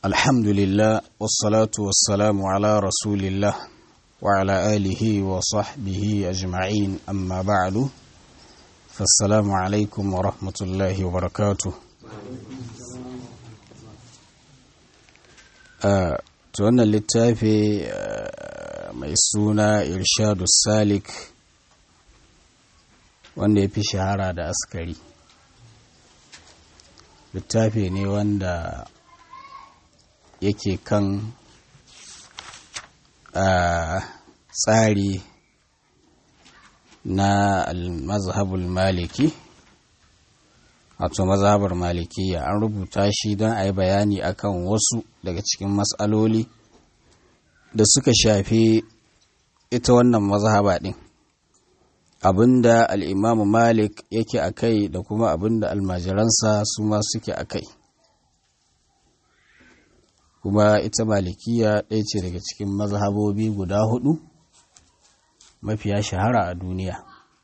الحمد لله والصلاة والسلام على رسول الله وعلى آله وصحبه أجمعين أما بعد فالسلام عليكم ورحمة الله وبركاته آه توانا للتافي آه ميسونا إرشاد السالك wanda ya fi shahara da askari littafi ne wanda yake kan tsari na mazhabul maliki wato mazhabar malikiya an rubuta shi don a yi bayani akan wasu daga cikin matsaloli da suka shafi ita wannan mazhaba ɗin abinda al'imamu malik yake a kai da kuma abinda almajiransa su ma suke a kai kuma ita malikiya ɗaya ce daga cikin mazhabobi guda hudu mafiya shahara a duniya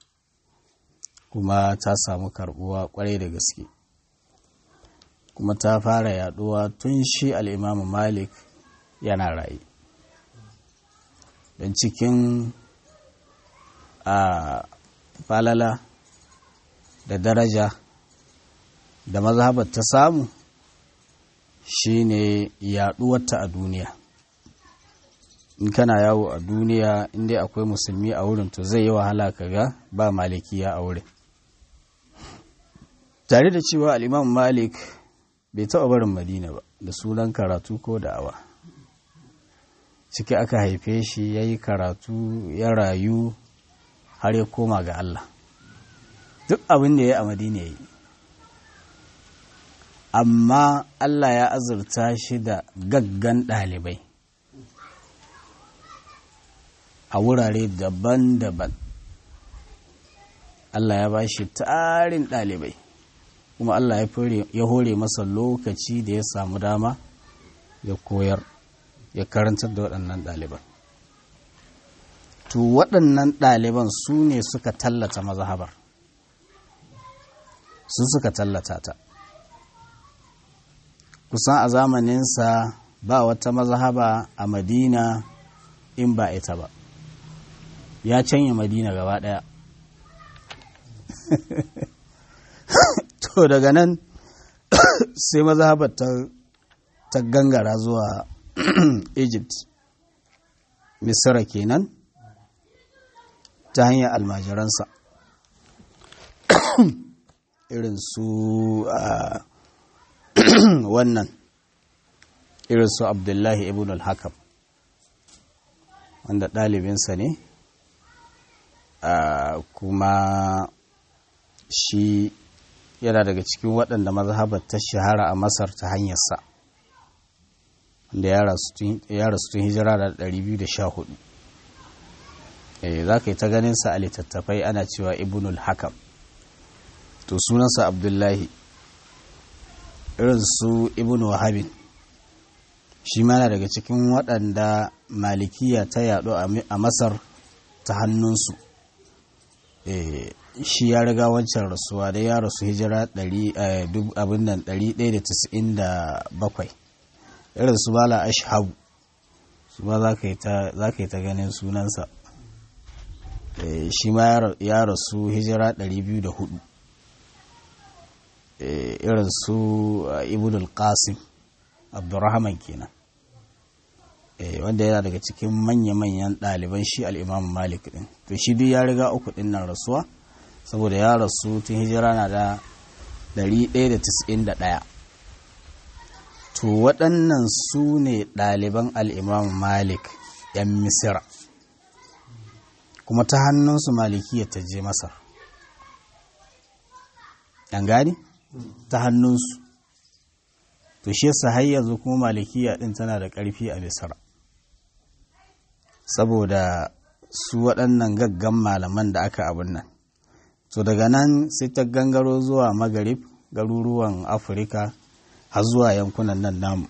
kuma ta samu karbuwa kwarai da gaske kuma ta fara yaduwa tun shi al'imamu malik yana raye don cikin a falala da daraja da mazhabar ta samu shine yaduwarta a duniya in kana yawo a duniya inda akwai musulmi a wurin to zai yi wahala kaga ba malikiya a wurin tare da cewa al'imam malik bai taɓa barin madina ba da sunan karatu ko da'awa ciki aka haife shi ya yi karatu ya rayu har ya koma ga Allah duk abin da ya a madina ya yi amma Allah ya azurta shi da gaggan ɗalibai a wurare daban-daban Allah ya ba shi tarin ɗalibai kuma Allah ya hore masa lokaci da ya samu dama ya koyar ya karantar da waɗannan ɗaliban to waɗannan ɗaliban su ne suka tallata mazhabar su suka tallata ta kusan a zamaninsa ba wata mazhaba a madina in ba ita ba ya canya madina gaba ɗaya to daga nan sai mazhabar ta gangara zuwa egypt misira kenan ta hanyar almajiransa irin su wannan irin su abdullahi ibn al-hakam wanda ɗalibinsa ne kuma shi yana daga cikin waɗanda mazhabar ta shahara a masar ta hanyarsa da ya rasu tun hijira da 214 za ka yi ta ganinsa a littattafai ana cewa ibnul hakam to sunansa abdullahi irin su ibn wahabin shi mana daga cikin waɗanda malikiya ta yaɗo a masar ta hannunsu shi ya riga wancan rasuwa da ya rasu hijira 197 irin su bala ashabu su ba za ka yi ta ganin sunansa shi ma ya rasu hijira 204 irin su ibn al-qasim abdurrahman kenan wanda yana daga cikin manya-manyan ɗaliban shi al'imam malik ɗin to shi duk ya riga uku ɗin nan rasuwa saboda ya rasu tun hijira na da 191 to waɗannan su ne ɗaliban al'imam malik 'yan misira kuma ta hannunsu malikiya ta je masar ɗan gani ta hannunsu to shi yasa har yanzu kuma malikiya ɗin tana da ƙarfi a misira saboda su waɗannan gaggan malaman da aka abin nan to daga nan sai ta gangaro zuwa magarib garuruwan afirka har zuwa yankunan nan namu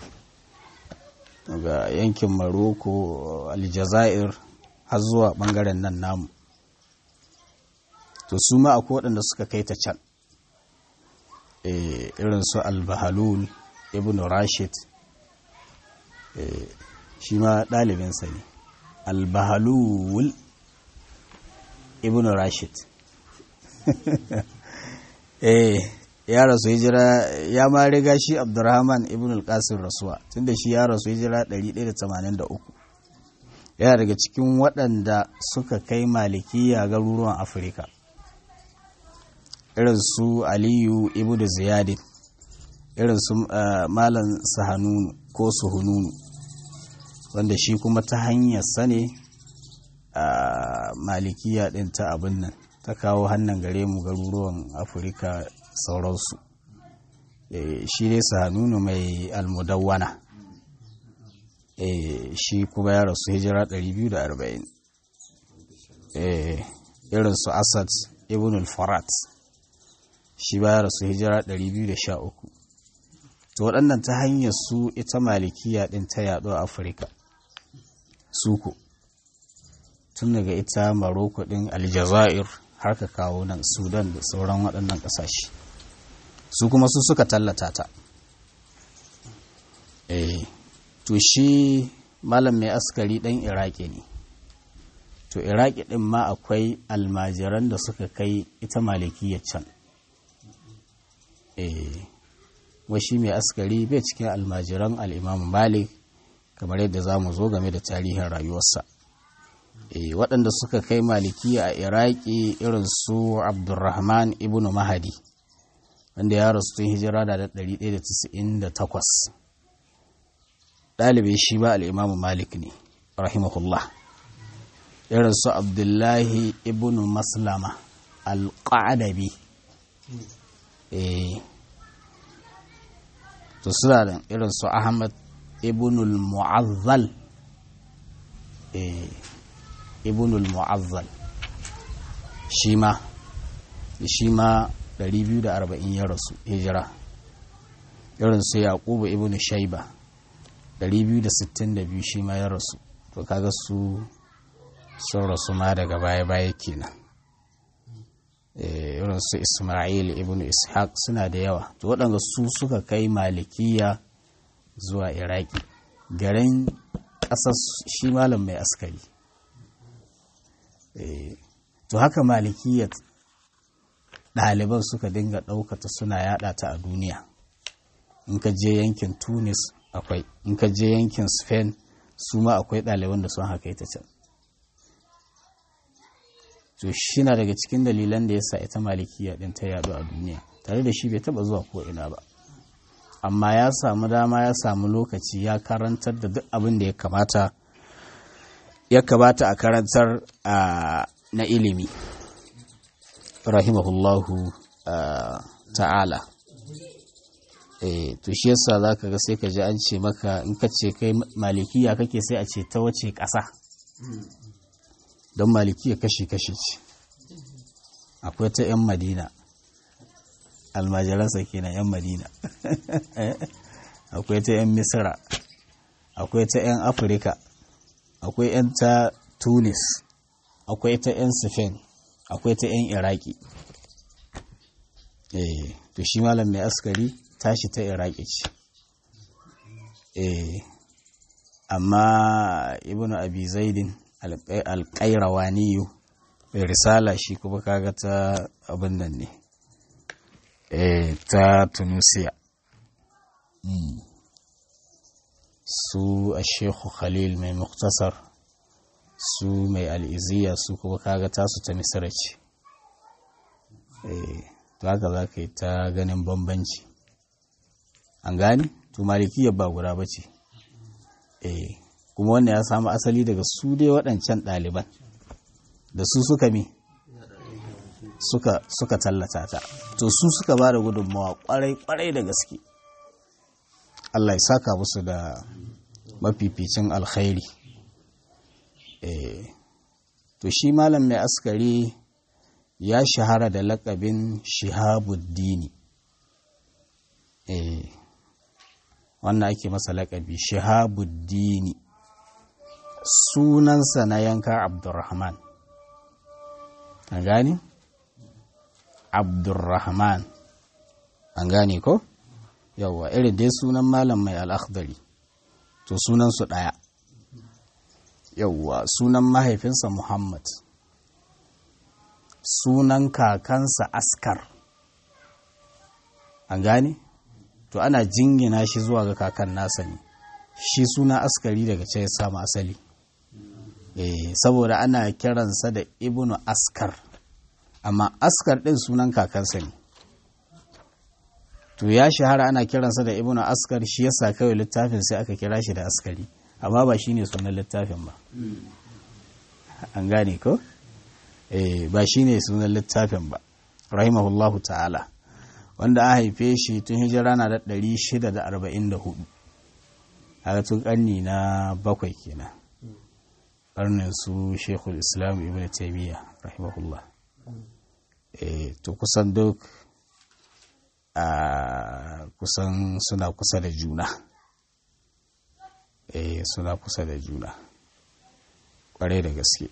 daga yankin maroko aljazair har zuwa ɓangaren nan namu to su ma akwai waɗanda suka kai ta can irin su albahalul ibn rashid shi ma ɗalibinsa ne albahalul ibn rashid eh ya rasu hijira ya ma riga shi abdurrahman ibn al-qasim rasuwa tunda shi ya rasu hijira 183 yana daga cikin waɗanda suka kai malikiya garuruwan afirka irin su aliyu ibn ziyadin irin su malam sahanunu ko suhununu wanda shi kuma ta hanyar sane a malikiya ɗin ta abin nan ta kawo hannun gare mu garuruwan afirka sauransu shi dai sahanunu mai almudawwana shi kuma ya rasu hijira 240 irin su asad ibn al-farat shi ba ya rasu hijira 213 to waɗannan ta hanyar su ita malikiya ɗin ta yaɗo a afirka suku tun daga ita maroko ɗin aljazair har ka kawo nan sudan da sauran waɗannan ƙasashe su kuma su suka tallata ta eh to shi malam mai askari ɗan iraki ne to iraki ɗin ma akwai almajiran da suka kai ita malikiyar can eh washi mai askari bai cikin almajiran al'imamu malik kamar yadda za mu zo game da tarihin rayuwarsa waɗanda suka kai maliki a iraki irin su abdurrahman ibn mahadi wanda ya rasu tun hijira da 198 ɗalibai shi ba al'imamu malik ne rahimahullah irin su abdullahi ibn maslama al-qa'adabi to suna da irin su ahmad ibnul mu'azzal ibnul mu'azzal shi ma shi ma 240 ya rasu hijira irin su yaqubu ibn shaiba 262 shi ma ya rasu to kaga su sun rasu ma daga baya-baya kenan irin su ismail ibn ishaq suna da yawa to waɗanda su suka kai malikiya zuwa iraki garin ƙasar shi malam mai askari to haka malikiyar ɗaliban suka dinga ɗaukata suna yada ta a duniya in ka je yankin tunis akwai in ka je yankin spain su ma akwai ɗaliban da sun haka ita can to shi na daga cikin dalilan da ya sa ita malikiya ɗin ta yadu a duniya tare da shi bai taɓa zuwa ko ina ba amma ya samu dama ya samu lokaci ya karantar da duk abin da ya kamata ya kamata a karantar na ilimi rahimahullahu ta'ala to shi yasa za ka ga sai ka ji an ce maka in ka ce kai malikiya kake sai a ce ta wace ƙasa don malikiya kashi-kashi ce akwai ta 'yan madina almajiransa kenan 'yan madina akwai ta 'yan misira akwai ta 'yan afirka akwai 'yan ta tunis akwai ta 'yan spain akwai ta 'yan iraki eh to shi malam mai askari tashi ta iraki ce eh amma ibnu abi zaidin alƙairawaniyu risala shi kuma kaga ta abin nan ne ta tunisia su a shekhu khalil mai muktasar su mai al'iziya su kuma kaga tasu ta misira ce to haka za ka yi ta ganin bambanci an gani to malikiyar ba guda ba ce kuma wannan ya samu asali daga su dai waɗancan ɗaliban da su suka mi suka, suka tallata ta to su suka ba da gudunmawa kwarai-kwarai da gaske Allah ya saka musu da mafificin alkhairi e, to shi malam mai askari ya shahara da lakabin shihabuddini e, wannan ake masa lakabi shihabuddini sunansa na yanka abdurrahman an gani? abdurrahman an gane ko yawwa irin dai sunan malam mai al'akhdari to sunansu ɗaya yauwa sunan mahaifinsa muhammad sunan kakansa askar an gane to ana jingina shi zuwa ga kakan nasa ne shi suna askari daga ce ya samu asali eh saboda ana kiransa da ibnu askar amma askar ɗin sunan kakansa ne to ya shahara ana kiransa da ibnu askar shi yasa kawai littafin sai aka kira shi da askari amma ba shine sunan littafin ba an gane ko eh ba shine sunan littafin ba rahimahullahu ta'ala wanda a haife shi tun hijira na da 644 haka tun karni na bakwai kenan karnin su shekul islam ibn taimiyya rahimahullah eh to kusan duk a kusan suna kusa da juna eh suna kusa da juna kwarai da gaske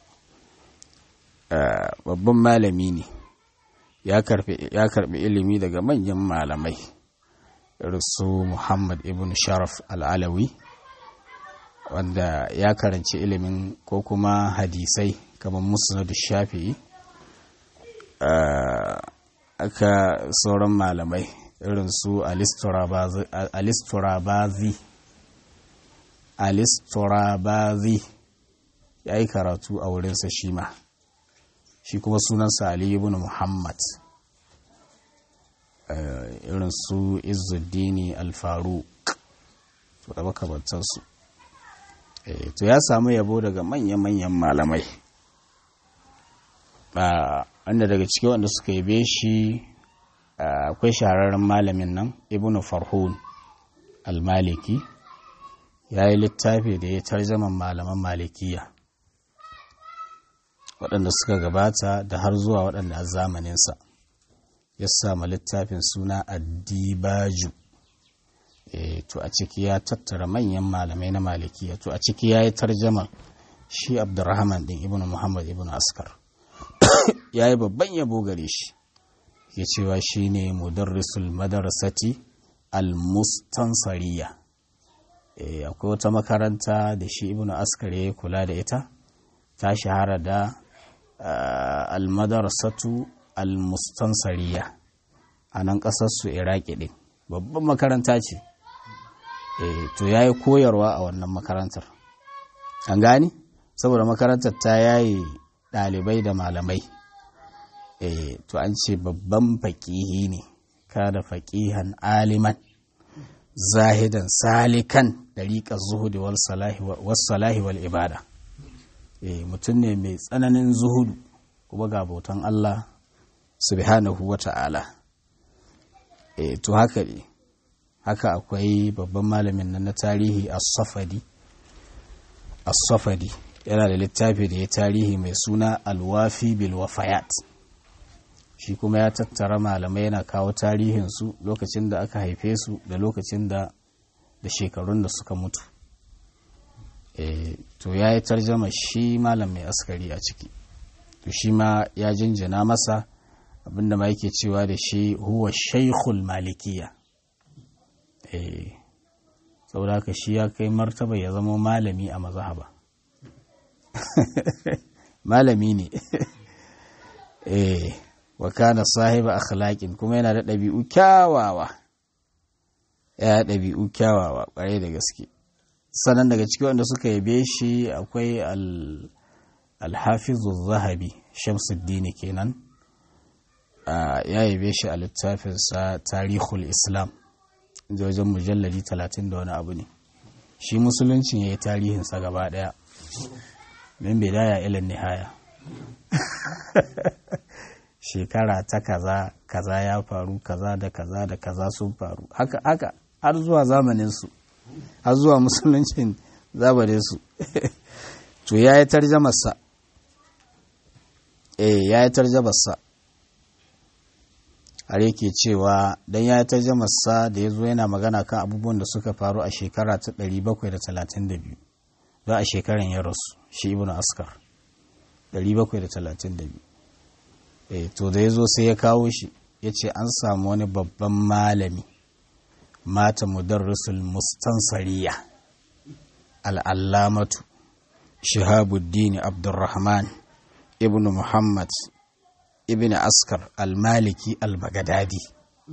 babban malami ne ya karbi ilimi daga manyan malamai su muhammad ibn sharaf al'alawi wanda ya karanci ilimin ko kuma hadisai kamar musnadu shafi'i aka sauran malamai irin su alisturabazi alisturabazi ya yi karatu a wurinsa shi ma shi kuma sunansa ali ibn muhammad irin su izuddini alfaru to da makamantarsu to ya samu yabo daga manya-manyan malamai wanda daga ciki wanda suka yabe shi akwai shahararren malamin nan ibn farhun almaliki ya yi littafi da ya tarjaman malaman malikiya waɗanda suka gabata da har zuwa waɗanda a zamaninsa ya samu littafin suna addibaju e, to a ciki ya tattara manyan malamai na malikiya to a ciki ya yi tarjama shi abdurrahman din ibn muhammad ibn askar ya yi babban yabo gare shi ya cewa shi ne mudarrisul madarasati al-mustansariya e, akwai wata makaranta da shi ibn askar ya kula da ita ta shahara da uh, al-madarasatu al-mustansariya a nan ƙasarsu iraki ɗin babban makaranta ce e, to ya yi koyarwa a wannan makarantar an gani saboda makarantar ta yayi ɗalibai da malamai e, to an ce babban faƙihi ne kada faƙihan aliman zahidan salikan ɗariƙar zuhudi wal salahi wal ibada e, mutum ne mai tsananin zuhudu kuma ga bautan Allah subhanahu wa ta'ala e, to haka ne haka akwai babban malamin nan na tarihi as-safadi as-safadi yana da littafi da ya tarihi mai suna alwafi bil wafayat shi kuma ya tattara malamai yana kawo tarihinsu lokacin da aka haife su da lokacin da da shekarun da suka mutu e, to ya yi tarjama shi malam mai askari a ciki to shi ma ya jinjina masa abinda ma yake cewa da shi huwa shaikhul malikiya eh saboda haka shi ya kai martaba ya zama malami a mazhaba malami ne eh wa kana sahiba akhlaqin kuma yana da ɗabi'u kyawawa ya ɗabi'u kyawawa ƙwarai da gaske sannan daga ciki wanda suka yabe shi akwai al-hafizu zahabi shamsuddin kenan ya yabe shi a littafinsa tarihul islam da wajen mujalladi talatin da wani abu ne shi musuluncin ya yi tarihinsa gaba daya min bidaya ilin nihaya shekara ta kaza kaza ya faru kaza da kaza da kaza sun faru haka haka har zuwa zamaninsu har zuwa musuluncin zamaninsu to ya yi tarjamarsa eh ya yi tarjamarsa har yake cewa dan ya ta jamarsa da ya zo yana magana kan abubuwan da suka faru a shekara ta 732 za a shekaran ya rasu shi ibn askar 732 eh to da ya zo sai ya kawo shi ya ce an samu wani babban malami mata mudarrisul mustansariya al'allamatu shihabuddin abdurrahman ibn muhammad ibn askar al-maliki al-bagadadi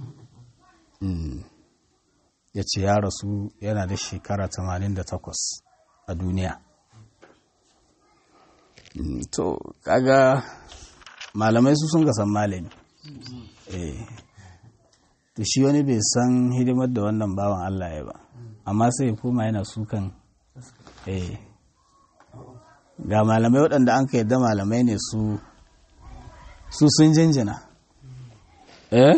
ya ce ya rasu yana da shekara 88 a duniya to kaga malamai su sun san malami to shi wani bai san hidimar da wannan bawan Allah ya ba amma sai koma yana sukan ga malamai waɗanda an ka yadda malamai ne su su sun jinjina eh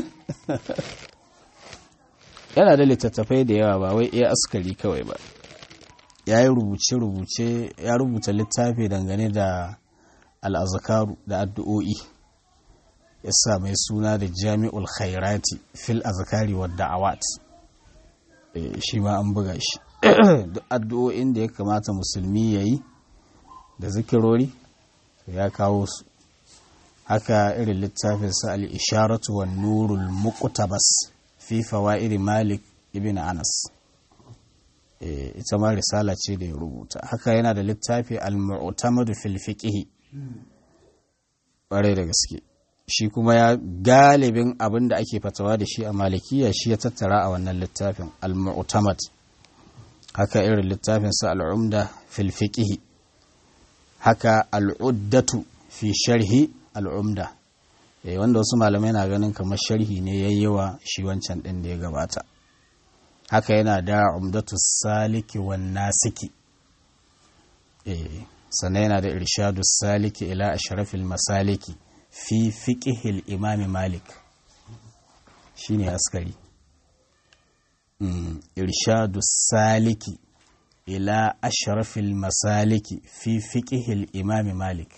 yana da littattafai da yawa ba wai iya askari kawai ba ya yi rubuce-rubuce ya rubuta littafi dangane da al'azakaru da addu'o'i ya sa mai suna da jami'ul khairati fil azakari wa da'awat shi ma an buga shi duk addu'o'in da ya kamata musulmi ya yi da zikirori ya kawo su haka irin littafinsa al'isharatu wa nurul muqtabas fi fawa'iri malik ibn anas ita ma risala ce da ya rubuta haka yana da littafi al-mu'tamadu fil fiqh ƙwarai da gaske shi kuma ya galibin abin da ake fatawa da shi a malikiya shi ya tattara a wannan littafin al-mu'tamad haka irin littafin sa al-umda fil fiqh haka al-uddatu fi sharhi al-umda eh wanda wasu malamai na ganin kamar sharhi ne yayyewa shi wancan din da ya gabata haka yana da umdatu saliki wan nasiki eh sannan yana da irshadu saliki ila ashrafil masaliki fi fiqhil imami malik shine askari mm. irshadu saliki ila ashrafil masaliki fi fiqhil imami malik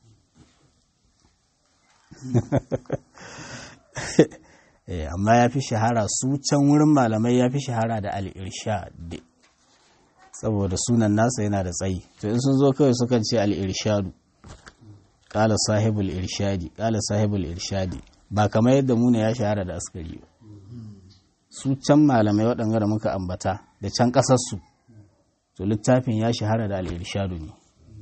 amma ya fi shahara su can wurin malamai ya fi shahara da al'irshad saboda sunan nasa yana da tsayi to in sun zo kawai sukan ce al'irshadu ƙala sahibul irshadi ƙala sahibul irshadi ba kamar yadda muna ya shahara da askari ba su can malamai waɗanda da muka ambata da can ƙasarsu to littafin ya shahara da al'irshadu ne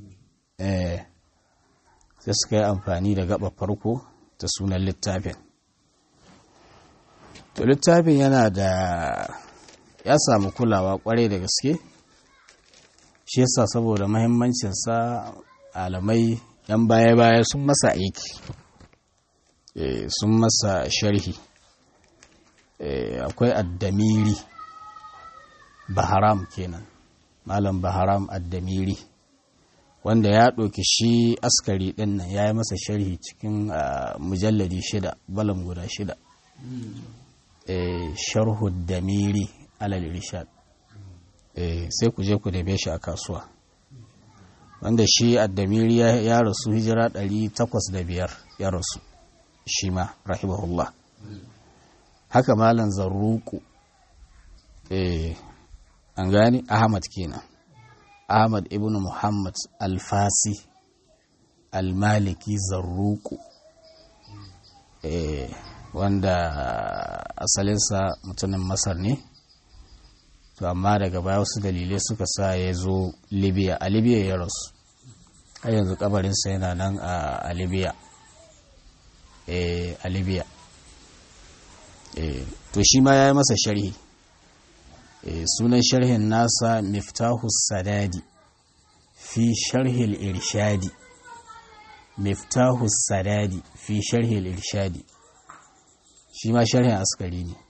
sai suka yi amfani da gaba farko ta sunan littafin to littafin yana da ya samu kulawa kwarai da gaske shi yasa saboda mahimmancinsa alamai yan baya-baya sun masa aiki sun masa sharhi akwai addamiri baharam kenan malam baharam addamiri wanda ya ɗauki shi askari ɗin nan ya yi masa sharhi cikin mujalladi shida balam guda shida sharhu damiri alal irshad sai ku je ku dabe shi a kasuwa wanda shi addamiri ya rasu hijira 805 ya rasu shi ma rahimahullah haka malan zarruku an gani ahmad kenan ahmad ibn muhammad alfasi almaliki zarruku wanda asalinsa mutumin masar ne to amma daga baya wasu dalilai suka sa ya zo libya a libya ya rasu har yanzu kabarinsa yana nan a libya a libya to shi ma ya yi masa sharhi sunan sharhin nasa miftahu sadadi fi sharhil irshadi miftahu sadadi fi sharhil irshadi shi ma sharhin askari ne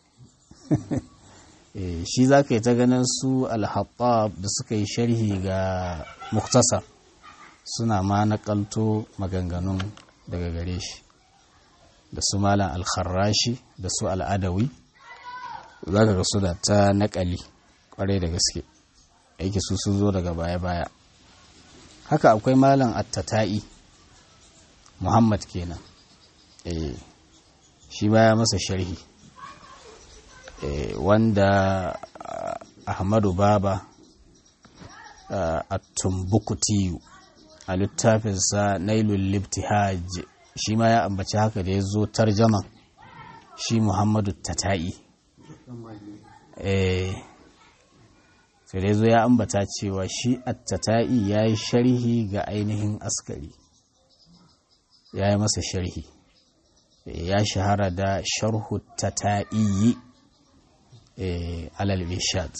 shi za ka yi ta ganin su alhattab da suka yi sharhi ga muktasar suna ma nakalto maganganun daga gare shi da su malam alkharrashi da su al'adawi za ka ga suna ta nakali kwarai da gaske aiki su sun zo daga baya-baya haka akwai malam attata'i muhammad kenan eh shi baya masa sharhi wanda ahmadu baba a tumbukutiyu a littafinsa nailul libtihaj shi ma ya ambaci haka da ya zo tarjaman shi muhammadu tata'i sai dai zo ya ambata cewa shi attata'i ya yi sharhi ga ainihin askari ya yi masa sharhi ya shahara da sharhu tata'i alal bishad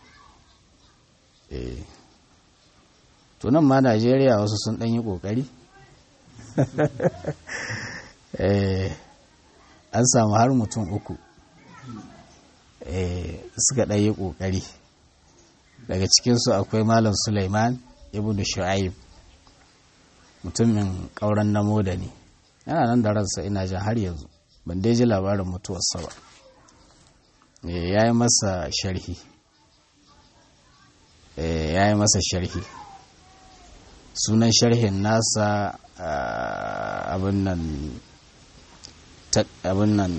tunan ma najeriya wasu sun ɗan yi ƙoƙari an samu har mutum uku suka ɗan yi ƙoƙari daga cikinsu akwai malam suleiman ibn shu'aib mutumin ƙauren namo da ne yana nan da ransa ina jan har yanzu ban dai ji labarin mutuwarsa ba ya yi masa sharhi ya yi masa sharhi sunan sharhin nasa abin nan abin nan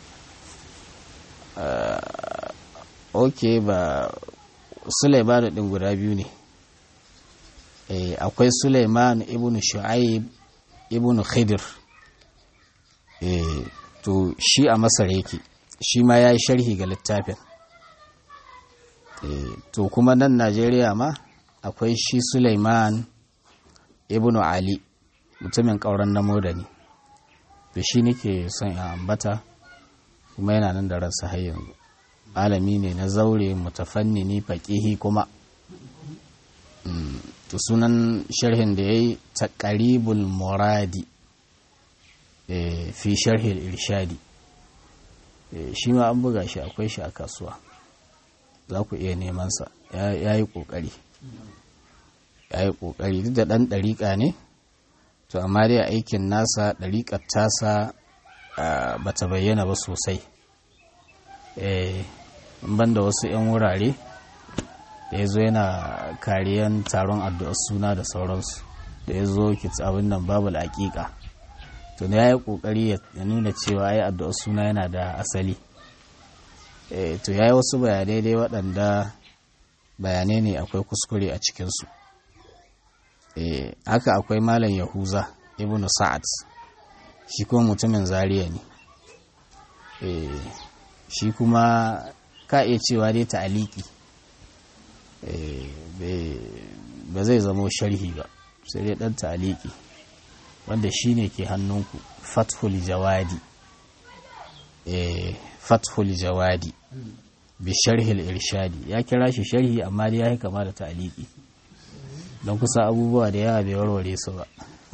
ok ba suleiman ɗin guda biyu ne akwai suleiman ibn shu'aib ibn khidir to shi a masar yake shi ma ya yi sharhi ga littafin to kuma nan najeriya ma akwai shi suleiman ibn ali mutumin ƙauren na modani to shi nake son ya ambata kuma yana nan da ransa har yanzu malami ne na zaure mutafannini faƙihi kuma to sunan sharhin da ya yi taƙaribul muradi fi sharhil irshadi shi ma an buga shi akwai shi a kasuwa za ku iya nemansa ya yi ƙoƙari ya yi ƙoƙari duk da ɗan ɗariƙa ne to amma dai aikin nasa ɗariƙar tasa ba ta bayyana ba sosai ban da wasu 'yan wurare da ya zo yana kariyan taron addu'ar suna da sauransu da ya zo abin nan babu aƙiƙa to ne ya yi ƙoƙari ya nuna cewa ya addu'ar suna yana da asali to ya yi wasu bayanai dai waɗanda bayanai ne akwai kuskure a cikinsu haka akwai malam yahuza ibn sa'ad shi kuma mutumin zariya ne shi kuma ka iya cewa dai ta'aliki ba zai zamo sharhi ba sai dai ɗan ta'aliki wanda shi ne ke hannunku fathul jawadi fathul jawadi bi sharhil irshadi ya kira shi sharhi amma dai ya yi kama da ta'aliki don kusa abubuwa da yawa bai warware su ba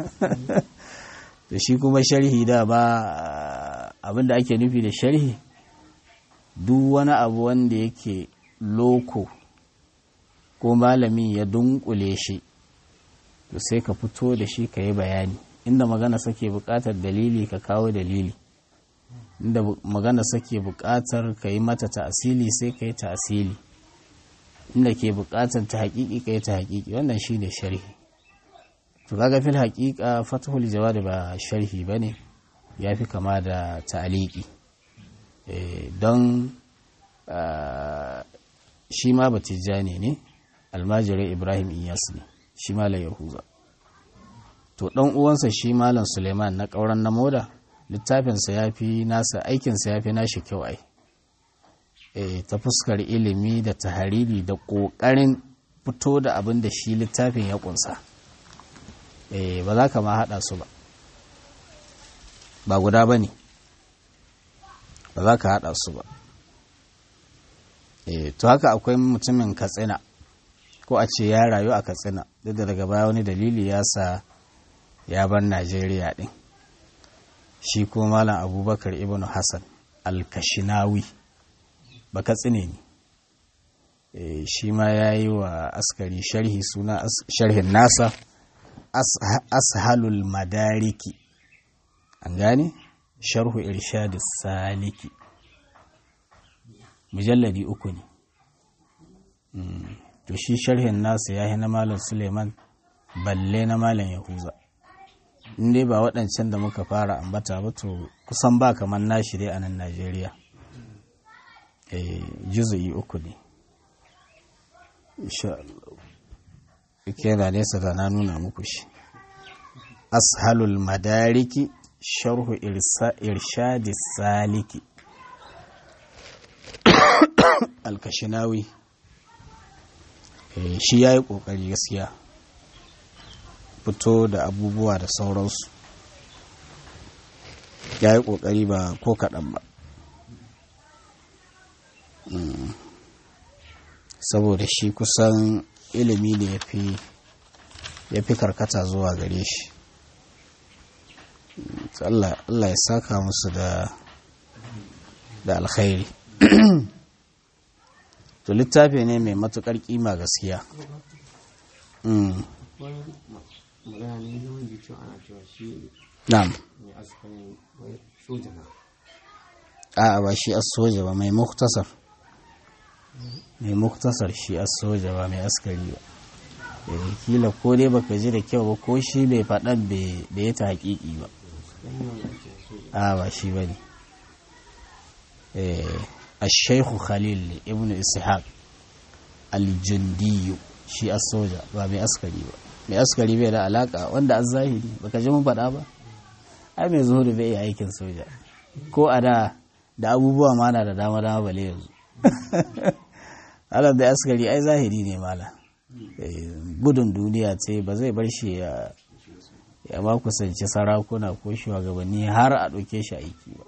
da shi kuma sharhi da ba abinda ake nufi da sharhi duk wani abu wanda yake loko ko malami ya dunkule shi to sai ka fito da shi ka yi bayani inda magana sake buƙatar dalili ka kawo dalili inda magana sake buƙatar ka yi mata ta'asili sai ka yi ta'asili inda ke buƙatar ta haƙiƙi ka yi ta haƙiƙi wannan shi ne sharhi to kaga fil haƙiƙa fatahul jawad ba sharhi ba ne ya fi kama da ta'aliki don shi ma batijani ne almajirai ibrahim iyas ne shi malam yahuza to ɗan uwansa shi malam suleiman na ƙauran na moda littafinsa ya fi nasa aikinsa ya fi nashi kyau ai ta fuskar ilimi da tahariri da ƙoƙarin fito da abin da shi littafin ya ƙunsa ba za ka ma haɗa su ba ba guda ba ne ba za ka haɗa su ba to haka akwai mutumin katsina ko a ce ya rayu a katsina duk da daga baya wani dalili ya sa ya bar najeriya ɗin shi ko malam abubakar ibn hassan alkashinawi ba katsine ne shi ma ya yi wa askari sharhi suna sharhin nasa ashalul madariki an gane sharhu irshadis saliki mujalladi uku ne to shi sharhin nasa ya yi na malam suleiman balle na malam yahuza in dai ba waɗancan da muka fara ambata ba to kusan ba kamar nashi dai a nan najeriya juzu'i uku ne insha Allah yana nesa da na nuna muku shi ashalul madariki sharhu irshadi saliki alkashinawi shi ya yi ƙoƙari gaskiya fito da abubuwa da sauransu ya yi ƙoƙari ba ko kaɗan ba saboda shi kusan ilimi ne ya fi karkata zuwa gare shi Allah ya saka musu da da alkhairi to littafi ne mai matukar kima gaskiya na'am a ba shi as soja ba mai muktasar mai muktasar shi as soja ba mai askari ba kila ko dai baka ji da kyau ba ko shi bai faɗan bai ta haƙiƙi ba a ba shi ba ne الشيخ خليل ابن إسحاق الجندي shi as soja ba mai askari ba mai askari bai da alaka wanda an zahiri baka ji mun faɗa ba ai mai zuhudu bai yi aikin soja ko a da da abubuwa ma na da dama dama bale yanzu alam da askari ai zahiri ne mala gudun duniya ce ba zai bar shi ya ya ma kusanci sarakuna ko shugabanni har a ɗauke shi aiki ba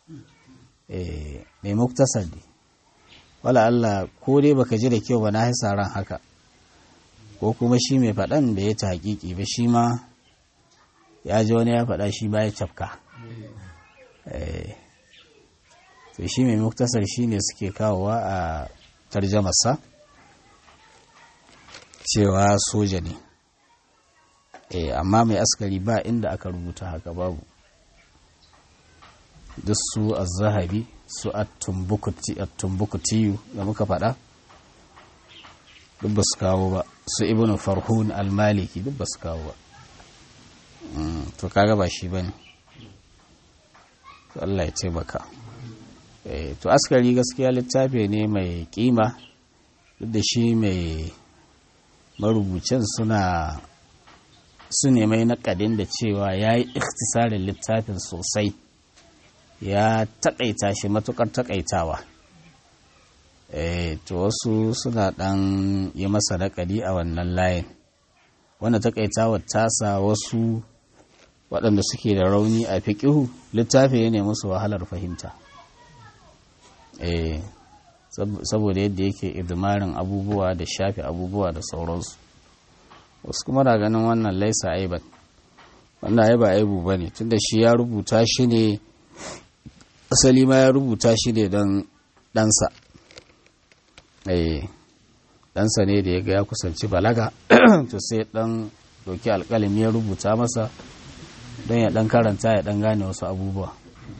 mai muktasar ne wala Allah ko dai baka ji da kyau ba na haisa ran haka ko kuma shi mai faɗan da ya ta hakiki ba shi ma ya ji wani ya faɗa shi ba ya cafka to shi mai muktasar shi ne suke kawowa a tarjamasa cewa soja ne amma mai askari ba inda aka rubuta haka babu duk su a zahabi su a tumbukutiyu da muka faɗa duk ba su kawo ba su ibn farhun almaliki duk ba su kawo ba to kaga ba shi ba ne Allah ya taimaka to askari gaskiya littafi ne mai kima duk da shi mai marubucin suna su ne mai naƙadin da cewa ya yi ikhtisarin littafin sosai ya taƙaita shi matuƙar taƙaitawa to wasu suna ɗan yi masa naƙadi a wannan layin wanda taƙaitawa tasa wasu waɗanda suke da rauni a fiƙihu littafi ya ne musu wahalar fahimta saboda yadda yake idmarin abubuwa da shafe abubuwa da sauransu wasu kuma da ganin wannan laisa aiban wannan aiba aibu ba ne tunda shi ya rubuta shi ne asali ma ya rubuta shi ne don ɗansa ɗansa ne da ya ga ya kusanci balaga to sai ɗan doki alƙalami ya rubuta masa don ya ɗan karanta ya ɗan gane wasu abubuwa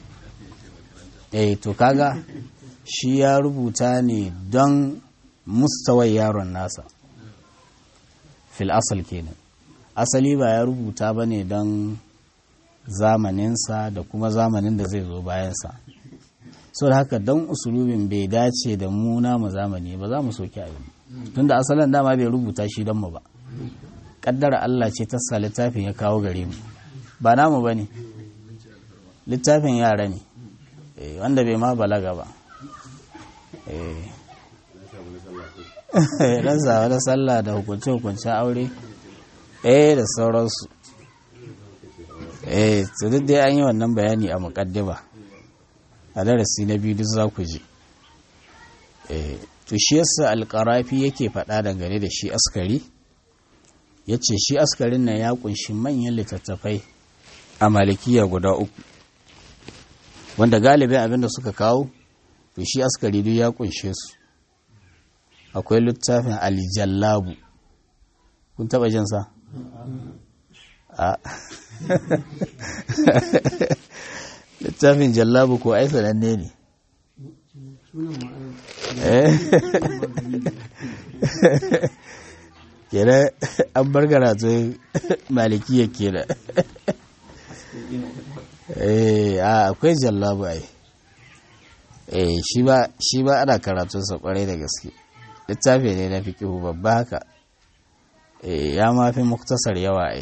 eh to kaga shi ya rubuta ne don mustawai yaron nasa fil asal kenan asali ba ya rubuta ba ne don zamaninsa da kuma zamanin da zai zo bayansa so da haka don usulubin bai dace da mu namu zamani ba za mu soki abin tun da asalin dama bai rubuta shi don mu ba kaddara Allah ce tassa littafin ya kawo gare mu ba namu ba ne littafin yara ne wanda bai ma balaga ba dan sa da sallah da hukunce-hukuncen aure eh da sauransu eh to duk dai an yi wannan bayani a muƙaddima a darasi na biyu duk za ku ji eh to shi yasa alƙarafi yake faɗa dangane da shi askari ya ce shi askarin nan ya kunshi manyan littattafai a malikiya guda uku wanda galibin abinda suka kawo to shi askari duk ya kunshe su akwai littafin aljallabu kun taba jin sa a littafin jallabu ko ai sananne ne kera an bar karatun malikiya kera eh akwai jallabu ai eh shi ba ana karatunsa kwarai da gaske littafi ne na fikihu babba haka ya mafi muktasar yawa ai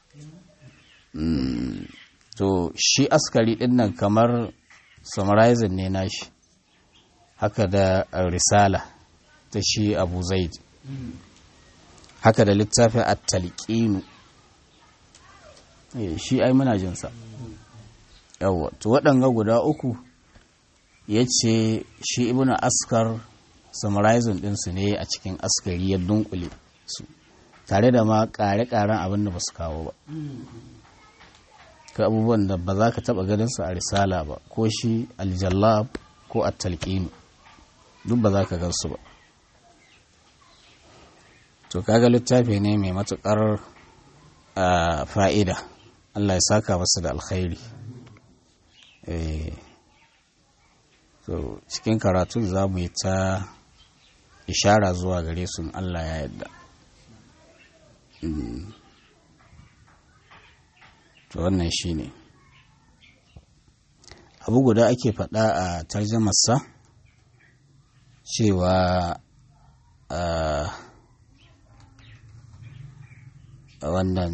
to shi askari din nan kamar summarizing ne nashi haka da risala ta shi abu zaid haka da littafin at-talqinu shi ai muna jinsa yawa to waɗanga guda uku ya ce shi ibnu askar summarizing ɗinsu ne a cikin askari ya dunkule su tare da ma ƙare-ƙaren abin da ba su kawo ba ka abubuwan da ba za ka taɓa ganinsu a risala ba ko shi aljallab ko a talƙinu duk ba za ka gansu ba to kaga littafi ne mai matuƙar fa'ida Allah ya saka masu da alkhairi so cikin karatu za mu yi ta ishara zuwa gare su Allah ya yadda to wannan shi ne abu guda ake faɗa a tarjamarsa cewa wannan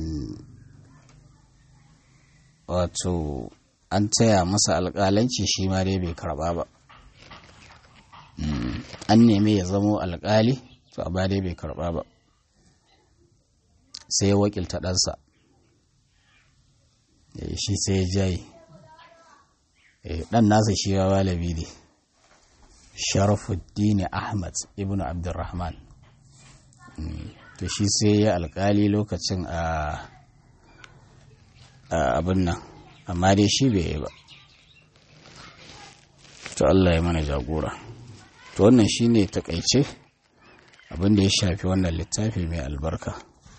wato an taya masa alƙalanci shi ma dai bai karɓa ba an nemi ya zamo alƙali to a dai bai karɓa ba sai ya wakilta ɗansa shi sai ya jaye ɗan nasa shi ya walabi ne sharafuddin ahmad ibn abdurrahman to shi sai ya alƙali lokacin a abin nan amma dai shi bai yi ba to Allah ya mana jagora to wannan shine takaice abin da ya shafi wannan littafi mai albarka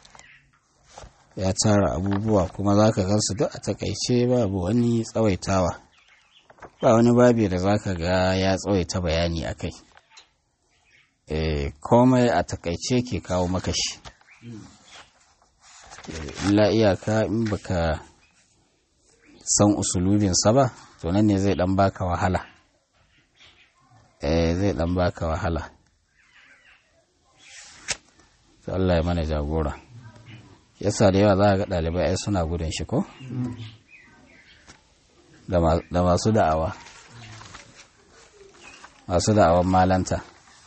ya tara abubuwa kuma za ka gansu duk a takaice babu wani tsawaitawa ba wani babi da za ka ga ya tsawaita bayani a kai komai a takaice ke kawo makashi illa iyaka in baka san usulubinsa ba to nan ne zai dan baka wahala eh zai dan baka wahala to Allah ya mana jagora yasa da yawa za ga ɗalibai ai suna gudun shi ko da masu da'awa masu da'awan malanta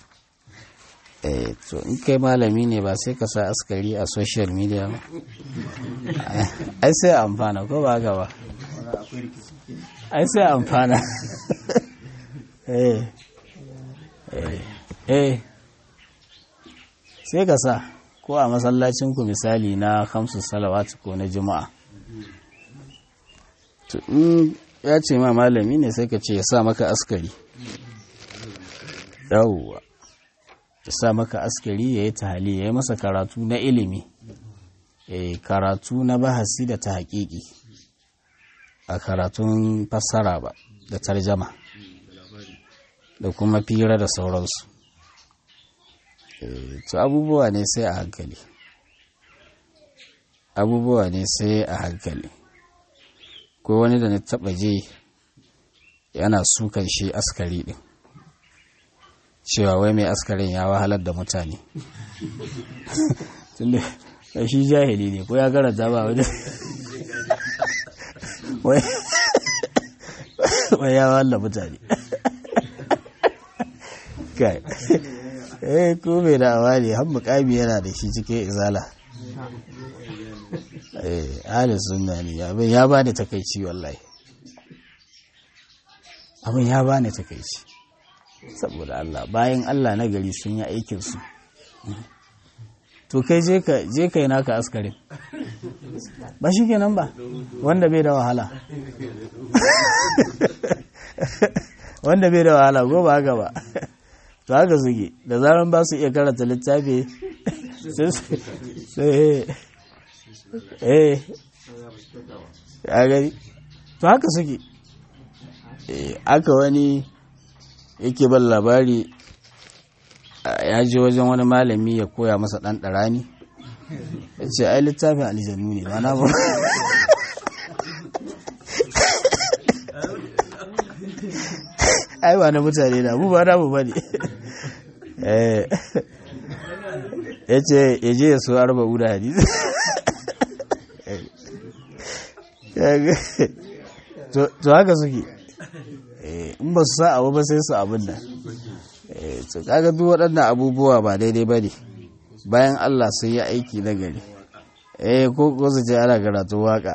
eh to in kai malami ne ba sai ka sa askari a social media ba ai sai amfana ko ba gaba ai sai amfana eh eh sai ka sa ko a masallacinku misali na kamsu salawatu ko na juma'a to in ya ce ma malami ne sai ka ce ya sa maka askari yawwa ya sa maka askari ya yi tahali ya yi masa karatu na ilimi karatu na bahasi da ta haƙiƙi a karatun fassara ba da tarjama da kuma fira da sauransu to abubuwa ne sai a hankali abubuwa ne sai a hankali ko wani da na taɓa je yana sukan shi askari ɗin cewa wai mai askarin ya wahalar da mutane tunda shi jahili ne ko ya karanta ba wani wai ya wahalar mutane kai eh ko mai da awa ne har mukami yana da shi cikin izala eh ahli sunna ne abin ya bani takaici wallahi abin ya bani takaici saboda Allah bayan Allah na gari sun yi aikin su to kai je ka je kai naka askarin ba shi kenan ba wanda bai da wahala wanda bai da wahala go ba haka ba to haka suke da zaran ba su iya karanta littafi sai eh ya gani to haka suke aka wani yake ban labari ya je wajen wani malami ya koya masa ɗan ɗarani ya ce ai littafin aljanu ne ba na ba ai ba na mutane na mu ba na mu ba ne ya ce ya je ya so arba uda hadisi to haka suke in ba su sa abu ba sai su abin nan to kaga duk waɗannan abubuwa ba daidai ba ne bayan Allah sai ya aiki na gari eh ko ko su ce ana karatun waka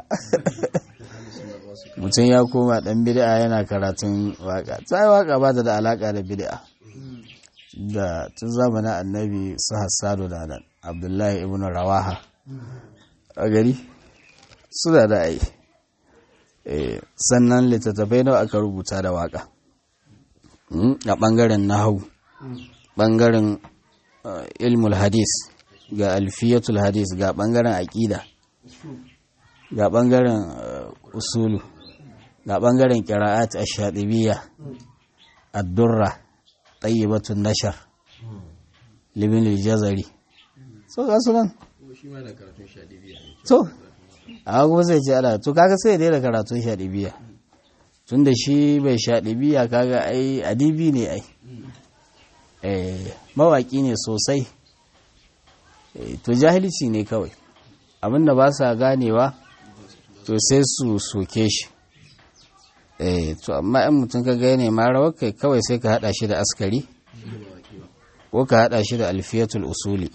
mutum ya koma dan bid'a yana karatun waka sai waka ba ta da alaka da bid'a da tun zamanin annabi su hassadu da nan abdullahi ibn rawaha a gari suna da ai sannan littattafai nawa aka rubuta da waka a ɓangaren nahawu ɓangaren ilmul hadis ga alfiyatul hadis ga ɓangaren aƙida ga ɓangaren usulu ga ɓangaren ƙira'at a shaɗibiya addurra ɗayyibatun nashar libin jazari so ga su nan to a kuma sai ce ana to kaga sai daina karatun shaɗibiya tun da shi bai shaɗibiya kaga ai adibi ne ai mawaƙi ne sosai to jahilci ne kawai abinda ba sa ganewa to sai su soke shi to amma in mutum ka gane ma rawar kai kawai sai ka hada shi da askari ko ka hada shi da alfiyatul usuli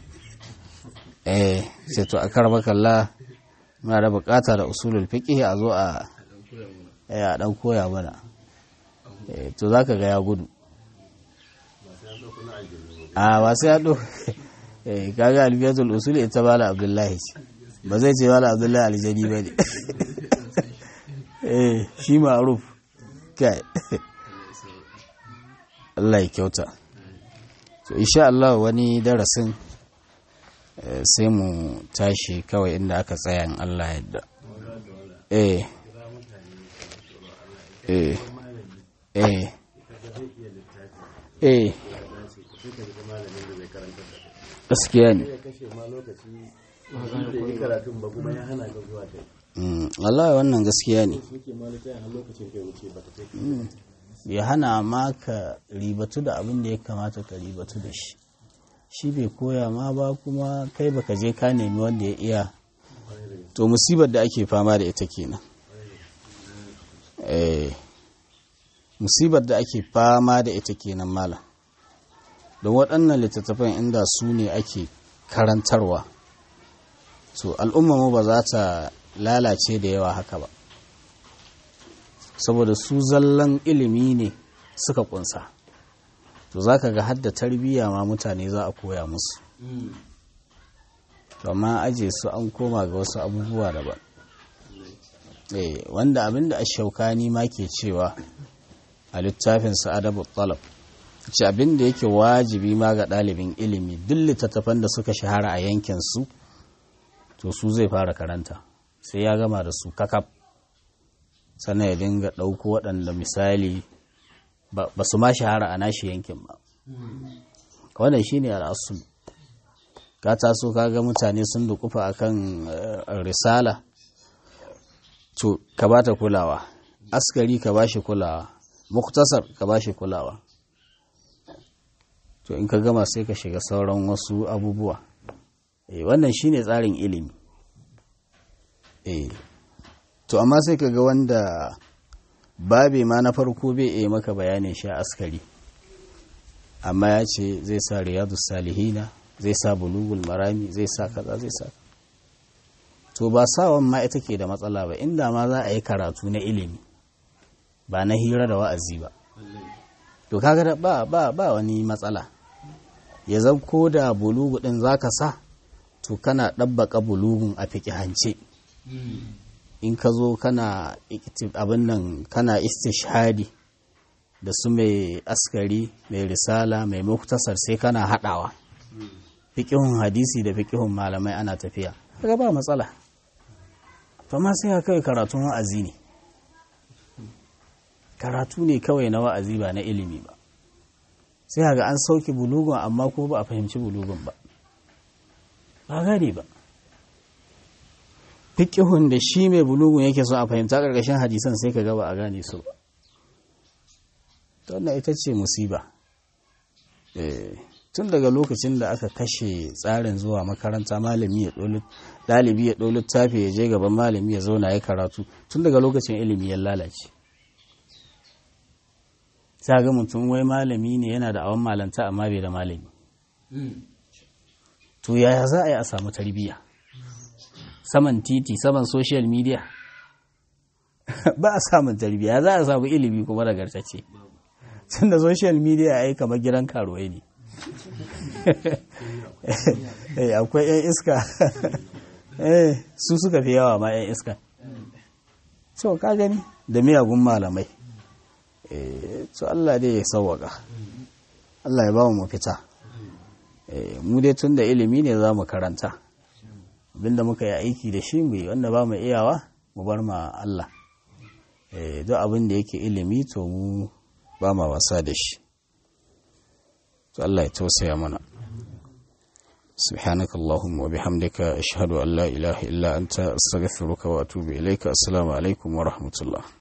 eh sai to a karba kalla muna da bukata da usulul fiqh a zo a a dan koya mana to zaka ga ya gudu a ba sai ya do eh kaga alfiyatul usuli ita bala abdullahi ba zai ce bala abdullahi aljani ba ne eh shi ma'ruf kai Allah ya kyauta to insha Allah wani darasin sai mu tashi kawai inda aka tsaya in Allah yadda eh eh eh eh gaskiya ne Allah wannan gaskiya ne ya hana ma ka ribatu da abin da ya kamata ka ribatu da shi shi bai koya ma ba kuma kai baka je ka nemi wanda ya iya to musibar da ake fama da ita kenan eh musibar da ake fama da ita kenan mala don waɗannan littattafan inda su ne ake karantarwa to al'umma ba za ta lalace da yawa haka ba saboda su zallan ilimi ne suka kunsa to za ka ga hadda tarbiyya ma mutane za a koya musu to amma aje su an koma ga wasu abubuwa daban eh wanda abinda ashaukani ma ke cewa a littafin adabu talab ce abinda yake wajibi ma ga ɗalibin ilimi duk littattafan da suka shahara a yankin su to su zai fara karanta sai ya gama da su kakaf sannan ya dinga ɗauko waɗanda misali ba su ma shahara a nashi yankin ba wannan shine al'asul ka taso kaga mutane sun dukufa akan risala to ka bata kulawa askari ka bashi kulawa muktasar ka bashi kulawa to in ka gama sai ka shiga sauran wasu abubuwa eh wannan shine tsarin ilimi eh to amma sai ka ga wanda babe ma na farko bai iya maka bayanin sha askari amma ya ce zai sa riyadu salihina zai sa bulugul marami zai sa kaza zai sa to ba sawan ma ita ke da matsala ba inda ma za a yi karatu na ilimi ba na hira da wa'azi ba to kaga ba ba ba wani matsala ya zan ko da bulugu din zaka sa to kana ɗabbaka bulugun a hance. in ka zo kana abin nan kana istishhadi da su mai askari mai risala mai muktasar sai kana haɗawa fiƙihun hadisi da fiƙihun malamai ana tafiya kaga ba matsala to ma sai kai karatun wa'azi ne karatu ne kawai na wa'azi ba na ilimi ba sai ga an sauke bulugun amma ko ba a fahimci bulugun ba ba gane ba fiƙihun da shi mai bulugun yake so a fahimta ƙarƙashin hadisan sai ka gaba a gane su ba wannan ita ce musiba tun daga lokacin da aka kashe tsarin zuwa makaranta malami ya ɗalibi ya ɗau littafi ya je gaban malami ya zauna ya karatu tun daga lokacin ilimi ya lalace sa ga mutum wai malami ne yana da awon malanta amma bai da malami to yaya za a yi a samu tarbiyya saman titi saman social media ba a samun tarbiyya za a samu ilimi kuma nagartacce tun da social media ai kamar gidan karuwai ne akwai 'yan iska su suka fi yawa ma 'yan iska so ka gani da miyagun malamai so Allah dai ya sauwaka Allah ya ba mu mafita mu dai tun da ilimi ne za mu karanta abinda muka yi aiki da shi mu yi wanda ba mu iyawa mu bar ma Allah duk abin da yake ilimi to mu ba ma wasa da shi to Allah ya tausaya mana سبحانك اللهم وبحمدك أشهد أن لا إله إلا أنت أستغفرك وأتوب إليك السلام عليكم ورحمة الله